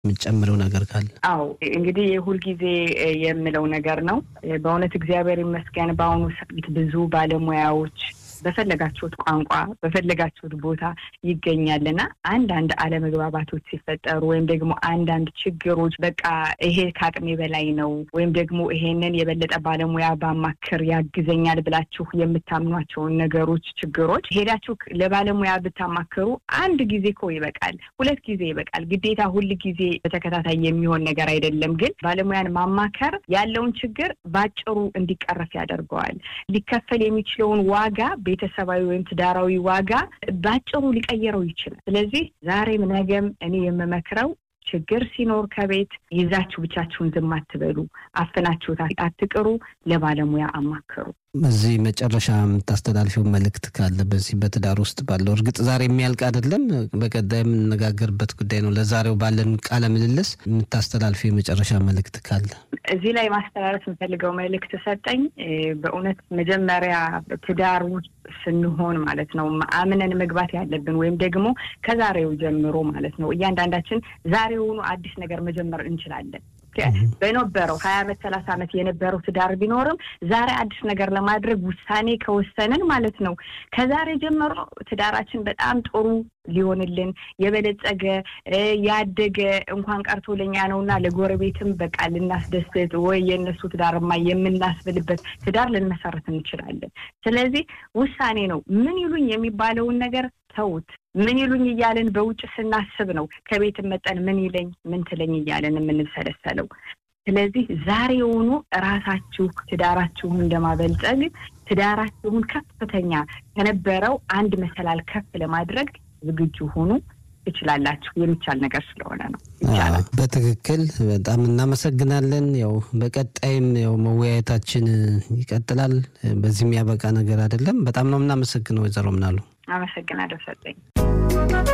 የምጨምረው ነገር ካለ? አዎ እንግዲህ የሁልጊዜ የምለው ነገር ነው። በእውነት እግዚአብሔር ይመስገን በአሁኑ ሰዓት ብዙ ባለሙያዎች በፈለጋችሁት ቋንቋ በፈለጋችሁት ቦታ ይገኛልና አንዳንድ አለመግባባቶች ሲፈጠሩ ወይም ደግሞ አንዳንድ ችግሮች በቃ ይሄ ከአቅሜ በላይ ነው ወይም ደግሞ ይሄንን የበለጠ ባለሙያ ባማክር ያግዘኛል ብላችሁ የምታምኗቸውን ነገሮች፣ ችግሮች ሄዳችሁ ለባለሙያ ብታማክሩ አንድ ጊዜ እኮ ይበቃል፣ ሁለት ጊዜ ይበቃል። ግዴታ ሁል ጊዜ በተከታታይ የሚሆን ነገር አይደለም። ግን ባለሙያን ማማከር ያለውን ችግር ባጭሩ እንዲቀረፍ ያደርገዋል። ሊከፈል የሚችለውን ዋጋ ቤተሰባዊ ወይም ትዳራዊ ዋጋ ባጭሩ ሊቀየረው ይችላል። ስለዚህ ዛሬም ነገም እኔ የምመክረው ችግር ሲኖር ከቤት ይዛችሁ ብቻችሁን ዝም አትበሉ፣ አፍናችሁት አትቅሩ፣ ለባለሙያ አማክሩ። በዚህ መጨረሻ የምታስተላልፊው መልእክት ካለ በዚህ በትዳር ውስጥ ባለው እርግጥ ዛሬ የሚያልቅ አይደለም፣ በቀጣይ የምንነጋገርበት ጉዳይ ነው። ለዛሬው ባለን ቃለ ምልልስ የምታስተላልፊው የመጨረሻ መልእክት ካለ እዚህ ላይ ማስተላለፍ የምፈልገው መልእክት ሰጠኝ። በእውነት መጀመሪያ ትዳር ውስጥ ስንሆን ማለት ነው አምነን መግባት ያለብን ወይም ደግሞ ከዛሬው ጀምሮ ማለት ነው እያንዳንዳችን ዛሬውኑ አዲስ ነገር መጀመር እንችላለን። በነበረው ሀያ አመት ሰላሳ አመት የነበረው ትዳር ቢኖርም ዛሬ አዲስ ነገር ለማድረግ ውሳኔ ከወሰንን ማለት ነው ከዛሬ ጀምሮ ትዳራችን በጣም ጥሩ ሊሆንልን የበለጸገ ያደገ እንኳን ቀርቶ ለኛ ነውና ለጎረቤትም በቃ ልናስደስት ወይ የእነሱ ትዳርማ የምናስብልበት ትዳር ልንመሰረት እንችላለን። ስለዚህ ውሳኔ ነው። ምን ይሉኝ የሚባለውን ነገር ተውት። ምን ይሉኝ እያለን በውጭ ስናስብ ነው ከቤት መጠን ምን ይለኝ ምን ትለኝ እያለን የምንሰለሰለው። ስለዚህ ዛሬውኑ ራሳችሁ ትዳራችሁን ለማበልጸግ ትዳራችሁን ከፍተኛ ከነበረው አንድ መሰላል ከፍ ለማድረግ ዝግጁ ሆኑ። ትችላላችሁ። የሚቻል ነገር ስለሆነ ነው። ይቻላል። በትክክል በጣም እናመሰግናለን። ያው በቀጣይም ያው መወያየታችን ይቀጥላል። በዚህ የሚያበቃ ነገር አይደለም። በጣም ነው የምናመሰግነው ወይዘሮ ምናሉ። አመሰግናለሁ ሰጠኝ